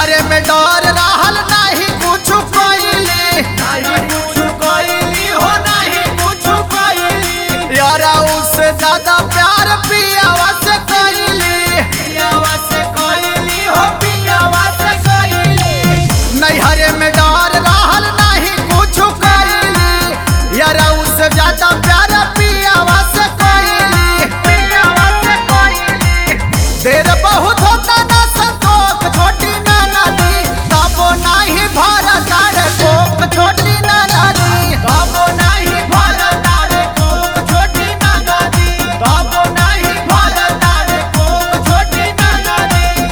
नैहरे में डर रहल नाही कुछ कोइली नहीं कुछ कोइली हो नहीं कुछ कोइली यारा उससे ज्यादा प्यार पियावा से कोइली पियावा से कोइली हो पियावा से कोइली नैहरे में डर रहल नाही कुछ कोइली यारा उससे ज्यादा प्यार पियावा से कोइली पियावा से कोइली देर बहुत होता ना संतोष छोटी ना नदी तबो नाही भारत रे कोक छोटी ना नदी बाबो नहीं भारत रे कोक छोटी नगादी बाबो नहीं भारत रे कोक छोटी नगादी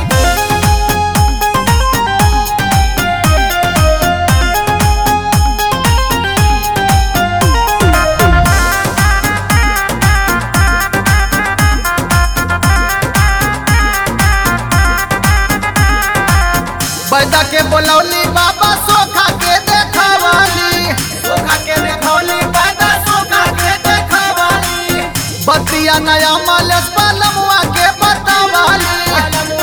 बैदा के बोलौली बाबा सोखा के देखवाली सोखा के देखौली पैदा सोखा के देखवाली बतिया नया मालस पालमुआ के बतावाली